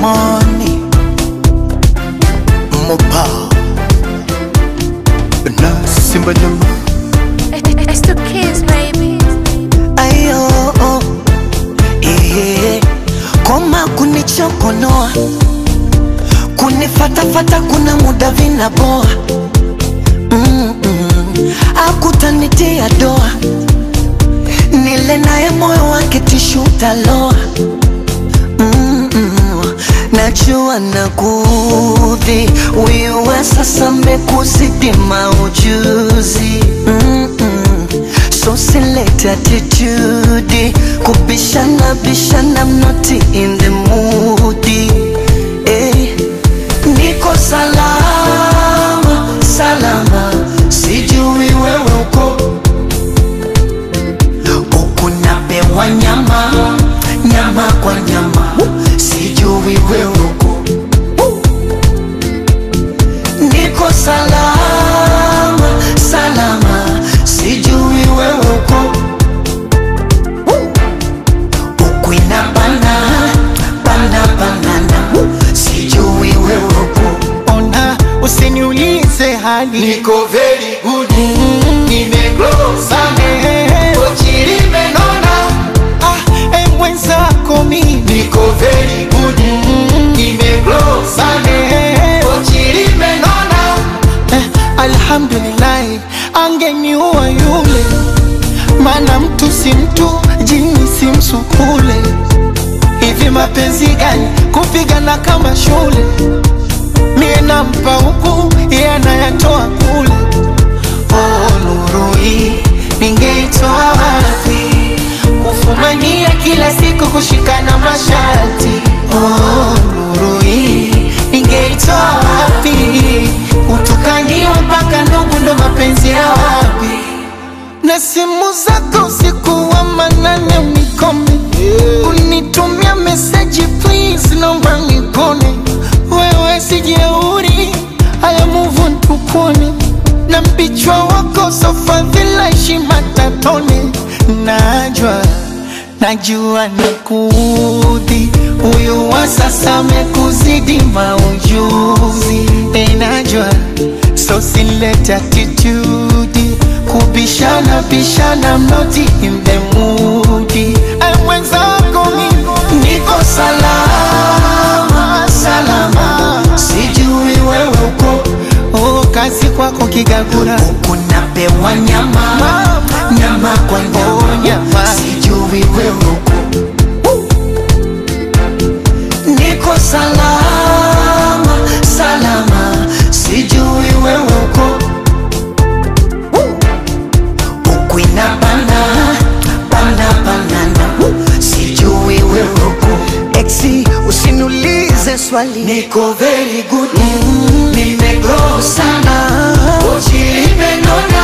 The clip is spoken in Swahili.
money mopa na simba nyama It's the kids, baby. ayo eh, koma kunichokonoa kunifatafata kuna muda vinaboa mm -mm. akutanitia doa nile naye moyo wake tishu taloa mm -mm. najua nakudhi wiwe sasa mekuzidi maujuzi mm -mm. so select attitude kubishana bishana I'm not in the mood eh. niko salama salama sijui wewe uko huku napewa nyama nyama kwa nyama sijui wewe uko niko salama salama sijui wewe uko huku inabana bana banana sijui wewe uko ona usiniulize hali Niko very good Nimegrow sana Eh, Kochi limenona ah, eh, mwenzako mimi Niko very good Nimegrow sana Eh, Kochi limenona eh, alhamdulillahi angeniua yule mana mtu si mtu jini si msukule hivi mapenzi gani kupigana kama shule mie nampa huku iye anayatoa kule oh, nuru hii ningeitoa wapi kufumania kila siku kushikana masharti oh, nuru hii ningeitoa wapi kutukaniwa mpaka ndugu ndo mapenzi ya wapi na simu zako usiku wa manane unikome unitumia meseji please naomba nikone wewe sijeuri haya muvu ntukone na mpichwa wako sofadhila heshima tatone najwa najua nakuudhi huyu wa sasa amekuzidi maujuzi enajwa so silete attitude kubishana bishana mnoti in the mood Ay, mwenzako mimi niko salama salama sijui wewe uko oh, kazi kwako kigagura huku napewa nyama nyama kwa Oh, nyama nyama. sijui wewe uko niko salama salama sijui wewe uko huku inabana bana banana sijui wewe uko exi usiniulize swali niko very good nimegrow sana kochi limenona